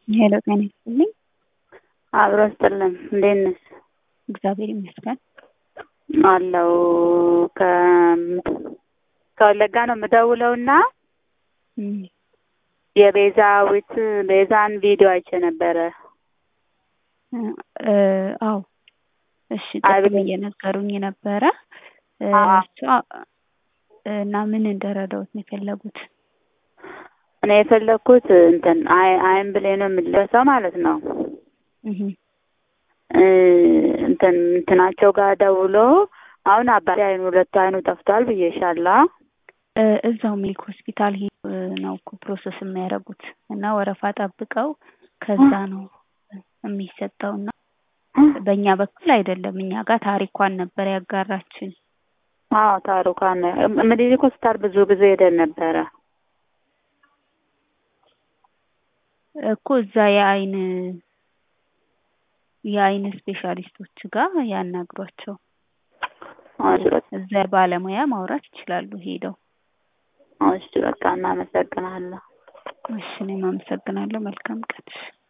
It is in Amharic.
ሄሎ ጤና ይስጥልኝ። አብሮ ይስጥልን። እንዴት ነሽ? እግዚአብሔር ይመስገን። አለው ከወለጋ ነው የምደውለውና እም፣ የቤዛዊት ቤዛን ቪዲዮ አይቼ ነበረ። እ አዎ እሺ፣ አቤት። ቅድም እየነገሩኝ ነበረ እ አዎ። እሷ እና ምን እንደረዳሁት ነው የፈለጉት? እኔ የፈለግኩት እንትን አይ አይን ብሌን ነው የምለሰው ማለት ነው እህ እ እንትን እንትናቸው ጋር ደውሎ አሁን አባቴ አይኑ ሁለቱ አይኑ ጠፍቷል ብዬሻለሁ። እ እዛው ሚልክ ሆስፒታል ሄ- ነው እኮ ፕሮሰስ የሚያደርጉት እና ወረፋ ጠብቀው ከዛ ነው የሚሰጠው እና በእኛ በኩል አይደለም። እኛ ጋር ታሪኳን ነበር ያጋራችን። አዎ ታሩካን ምኒልክ ሆስፒታል ብዙ ጊዜ ሄደን ነበረ። እኮ እዛ የአይን የአይን ስፔሻሊስቶች ጋር ያናግሯቸው። እሺ በቃ እዛ ባለሙያ ማውራት ይችላሉ ሄደው። እሺ በቃ እናመሰግናለሁ። እሺ እኔም አመሰግናለሁ። መልካም ቀን።